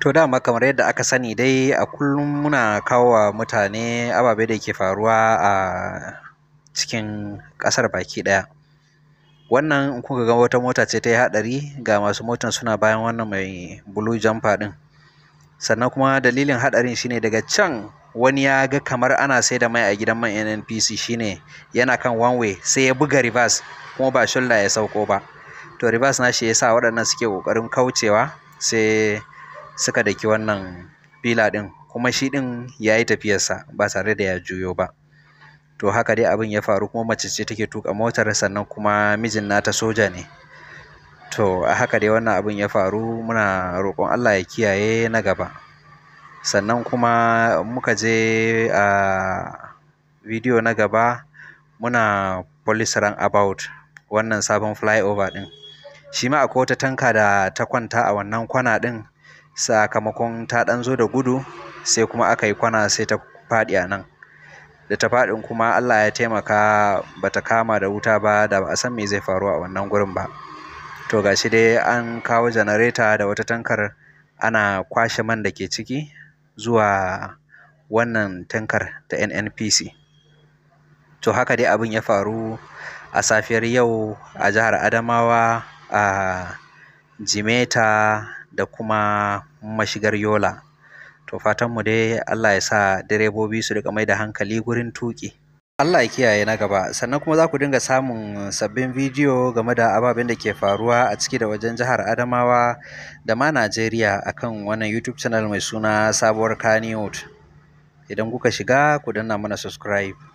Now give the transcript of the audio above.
To dama kamar yadda aka sani dai a kullum muna kawo wa mutane ababe da ke faruwa a cikin ƙasar baki ɗaya. Wannan in kuka ga wata mota ce ta yi haɗari ga masu motan suna bayan wannan mai blue jumper ɗin. Sannan kuma dalilin haɗarin shine daga can wani ya ga kamar ana sai da mai a gidan man NNPC shine yana kan one way sai ya buga reverse kuma ba shoulder ya sauko ba. To reverse nashi ya sa waɗannan suke ƙoƙarin kaucewa sai suka daki wannan fila ɗin kuma shi ɗin ya yi tafiyarsa ba tare da ya juyo ba. To haka dai abin ya faru kuma mace ce take tuƙa motar sannan kuma mijin nata soja ne. To a haka dai wannan abin ya faru muna roƙon Allah ya kiyaye na gaba. Sannan kuma muka je a bidiyo na gaba muna police roundabout wannan sabon flyover ɗin. Shi ma akwai wata tanka da ta kwanta a wannan kwana ɗin sakamakon ta ɗan zo da gudu sai kuma aka yi kwana sai ta faɗi a nan. Da ta faɗin kuma Allah ya taimaka ba ta kama da wuta ba da ba a san me zai faru a wannan gurin ba. To ga shi dai an kawo janareta da wata tankar ana kwashe man da ke ciki zuwa wannan tankar ta NNPC. To haka dai abin ya faru a safiyar yau a jihar Adamawa a Jimeta da kuma mashigar Yola. To fatanmu dai Allah ya sa direbobi su riƙa mai da hankali gurin tuƙi. Allah ya kiyaye na gaba sannan kuma za ku dinga samun sabbin bidiyo game da ababen da ke faruwa a ciki da wajen jihar Adamawa da ma Najeriya akan wannan YouTube channel mai suna Sabuwar Kannywood. Idan kuka shiga ku danna mana subscribe.